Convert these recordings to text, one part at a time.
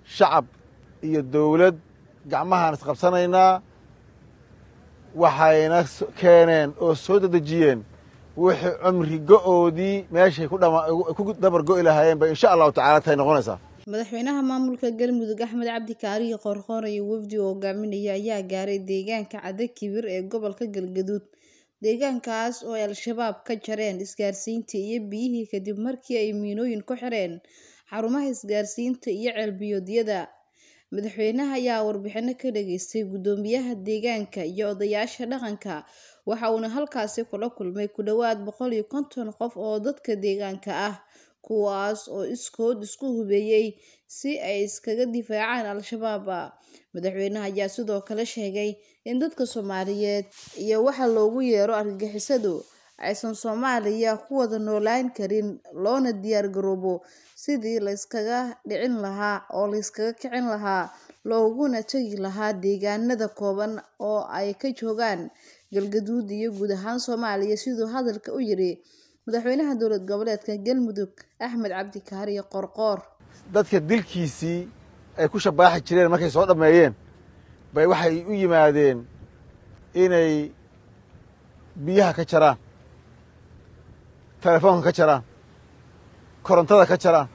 shacab iyo dawlad gacmahaan isqabsanaynaa waxayna keeneen oo soo dedejiyeen wixii cumri go'oodii meeshay ku dabar go'i lahaayeen bay insha allahu tacala tahay noqonaysaa madaxweynaha maamulka galmudug axmed cabdi kaariyo qoorqoor iyo wafdi oo hogaaminaya ayaa gaaray deegaanka cadakibir ee gobolka galgaduud deegaankaas oo ay al-shabaab ka jareen isgaarsiintii iyo biyihii kadib markii ay miinooyin ku xireen xarumaha isgaarsiinta iyo ceelbiyoodyada madaxweynaha ayaa warbixino ka dhageystay guddoomiyaha deegaanka iyo odayaasha dhaqanka waxa uuna halkaasi kula kulmay ku dhowaad boqol iyo konton qof oo dadka deegaanka ah kuwaas oo iskood isku hubeeyey si ay iskaga difaacaan al-shabaab madaxweynaha ayaa sidoo kale sheegay in dadka soomaaliyeed iyo waxa loogu yeero argagixisadu aysan soomaaliya ku wada noolaan karin loona diyaar garoobo sidii layskaga dhicin lahaa oo layskaga kicin lahaa looguna tegi lahaa deegaanada kooban oo ay ka joogaan galgaduud iyo guud ahaan soomaaliya siduu hadalka u yiri madaxweynaha dowlad goboleedka galmudug axmed cabdi kaariyo qorqoor dadka dilkiisii ay ku shabaaxi jireen markay soo dhammeeyeen bay waxay u yimaadeen inay biyaha ka jaraan telefoonka ka jaraan korontada ka jaraan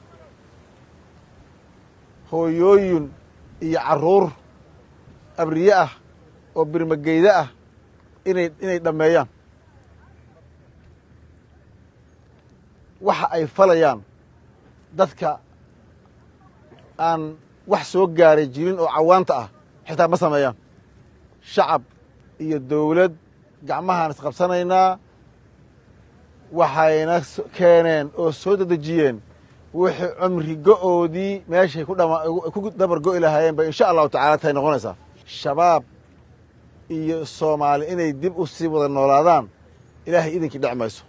hooyooyin iyo carruur abriye ah oo birmageyda ah inay inay dhammeeyaan waxa ay falayaan dadka aan wax soo gaaray jirin oo cawaanta ah xitaa ma sameeyaan shacab iyo dawlad gacmahaan isqabsanaynaa waxayna keeneen oo soo dedejiyeen wixii cumri go'oodii meeshay ku dabar go'i lahaayeen bay insha allahu tacala tahay noqonaysaa shabaab iyo soomaali inay dib u sii wada noolaadaan ilaahay idinkii dhec mayso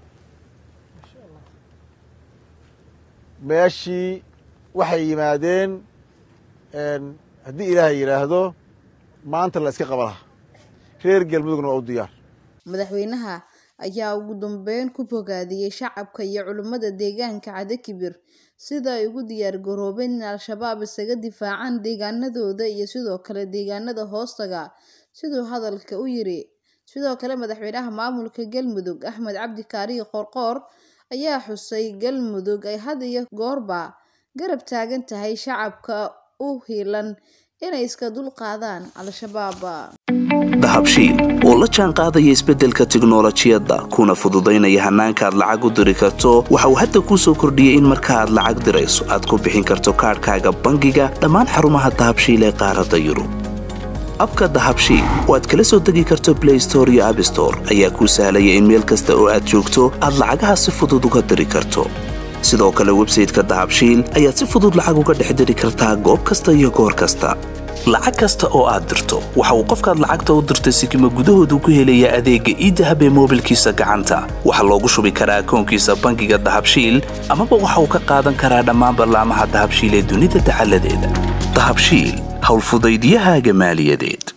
meeshii waxay yimaadeen haddii ilaahay yidhaahdo maanta la iska qaba lahaa reer galmudugna waa u diyaar madaxweynaha ayaa ugu dambeyn ku bogaadiyey shacabka iyo culimmada deegaanka cadakibir sida ay ugu diyaar garoobeen in al-shabaab isaga difaacaan deegaanadooda iyo sidoo kale deegaanada hoostaga siduu hadalka u yiri sidoo kale madaxweynaha maamulka galmudug axmed cabdi kaariyo qorqoor ayaa xusay galmudug ay had iyo goorba garab taagan tahay shacabka u hiilan inay iska dulqaadaan al-shabaab dahabshiil oo la jaan qaadaya isbeddelka tiknolojiyadda kuna fududaynaya hannaanka aad lacag u diri karto waxa uu hadda kuu soo kordhiyey in marka aad lacag dirayso aad ku bixin karto kaadhkaaga bangiga dhammaan xarumaha dahabshiil ee qaaradda yurub abka dahabshiil oo aad kala soo degi karto blay store iyo abstore ayaa kuu sahlaya in meel kasta oo aad joogto aad lacagaha si fudud uga diri karto sidoo kale websayteka dahabshiil ayaad si fudud lacag uga dhex diri kartaa goob kasta iyo goor kasta lacag kasta oo aad dirto waxa uu qofkaad lacagta u dirtay sikima gudahoodu ku helayaa adeegga iidahab ee moobilkiisa gacanta waxaa loogu shubi karaa akoonkiisa bangiga dahabshiil amaba waxa uu ka qaadan karaa dhammaan ballaamaha dahabshiil ee dunida dacaladeeda dahabshiil howlfudaydyahaaga maaliyadeed